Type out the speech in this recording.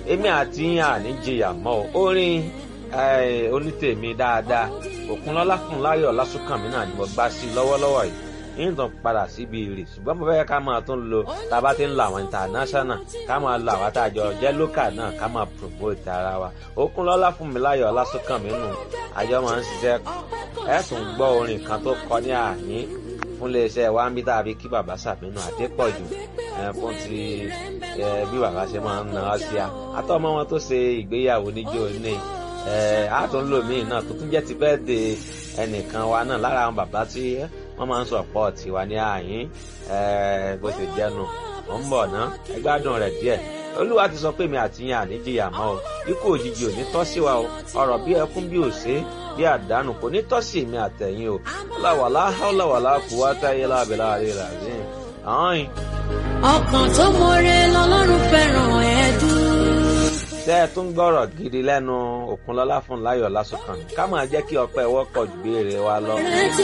èmi àti yín àní jìyà mọ́ o orin onítèmi dáadáa òkunlọ́lá fún láyọ̀ lásùnkànmí náà ni mo gbá sí lọ́wọ́lọ́wọ́ yìí yín tàn padà síbi èrè ṣùgbọ́n mo fẹ́ ká máa tún lo tá a bá ti ń lo àwọn international ká máa lo àwọn àtàjọ jẹ́ local náà ká máa promote ara wa òkunlọ́lá fún mi láyọ̀ lásùnkànmí nù àjọ máa ń ṣiṣẹ́ ẹ̀ tún gbọ́ orin kan tó kọ ní àyín fún iléeṣẹ́ wa ń bí tàbí kí bàbá sàmínú àdépọ̀jù fún ti bí bàbá ṣe máa ń náà sí a àtọ́mọ́ wọn tó ṣe ìgbéyàwó níjó ní àtúnlòmíì náà tó tún jẹ́ ti bẹ́ẹ̀ de ẹnìkan wa náà lára àwọn bàbá tí wọ́n máa ń sọ pọ̀ tiwa ní àyín bó ṣe jẹ́nu mọ̀ ń bọ̀ ná ẹ gbádùn rẹ̀ díẹ̀ olúwa ti sọ pé mi àti yín àníjìyà mọ́ o ikú òjijì ò ní tọ́ sí wa o ọ̀rọ̀ bí ẹkún bí òṣè bí àdánù kò ní tọ́ sí mi àtẹ̀yìn o láwàlá láwàlá kú wá táyé lábẹ́lá rẹ̀ rà sí i. ọkàn tó mọre lọ́lọ́run fẹ́ràn ẹ̀dùn. tẹ́ ẹ tún gbọ́rọ̀ gidi lẹ́nu òkunlọ́lá fún láyọ̀ lásùkàn ká máa jẹ́ kí ọpẹ́ wọ́pọ̀ ju béèrè wa lọ. rántí